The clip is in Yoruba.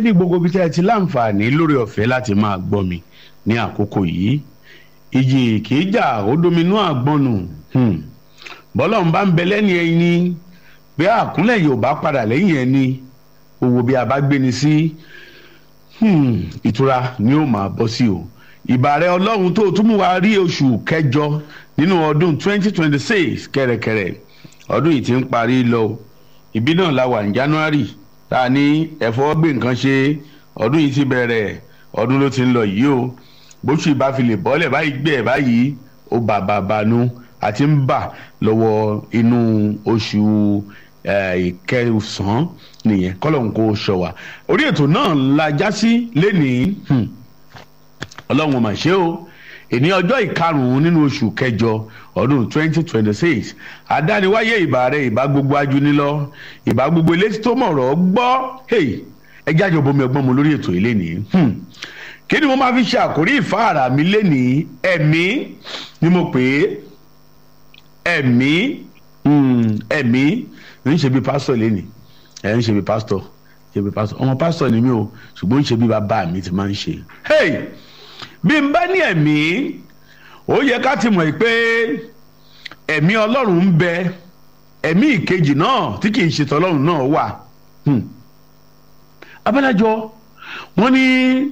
ní gbogbo ibi tí ẹ ti láǹfààní lórí ọ̀fẹ́ láti máa gbọ́ mi ní àkókò yìí ìjì kì í jà ó dominú àgbọnù bọ́lá ń bá ń bẹ lẹ́ni ẹni bí àkúnlẹ̀ yóò bá padà lẹ́yìn ẹni owó bí a bá gbé ni sí ìtura ni ó máa bọ́ sí o ìbàrẹ̀ ọlọ́run tó tún mú wa rí oṣù kẹjọ nínú ọdún 2026 kẹ̀rẹ̀kẹ̀rẹ̀ ọdún yìí ti ń parí lọ ìbí náà la wà ní January tá a ní ẹ̀fọ́ gbé nǹkan ṣe ọdún yìí ti bẹ̀rẹ̀ ọdún ló ti ń lọ yìí o bóṣù ìbá fi lè bọ́lẹ̀ báyìí gbé ẹ̀ báyìí ó bà bà bànú àti ń bà lọ́wọ́ inú oṣù ìkẹsàn-án nìyẹn kọ́lọ́hún kò ṣọ wa orí ètò náà la já sí lénìí ọlọ́run mà ṣe o èní ọjọ́ ìkarùn-ún nínú oṣù kẹjọ ọdún twenty twenty six àdániwáyé ìbà rẹ ìbá gbogbo ajúnilọ ìbá gbogbo elétí tó mọ̀rọ̀ gbọ́ ẹ jáde bomi ọgbọ́n mu lórí ètò ilé nìyí kí ni mo máa fi ṣe àkórí ìfáàrà mi lénìí ẹ̀mí ni mo pè é ẹ̀mí ẹ̀mí ń ṣe bí pásítọ̀ lénìí ẹ̀ ń ṣe bí pásítọ̀ ṣe bí pásítọ̀ ọmọ pásítọ̀ ni mí o ṣùgbọ́n ń ṣe bí bàbá mi ti máa ń ṣe bí n bá ní ẹ̀mí ó yẹ ká ti mọ̀ pé ẹ̀mí ọlọ́run ń bẹ ẹ̀mí ìkejì náà tí kì í ṣe tọ́lọ́run náà wà abálájọ wọ́n ní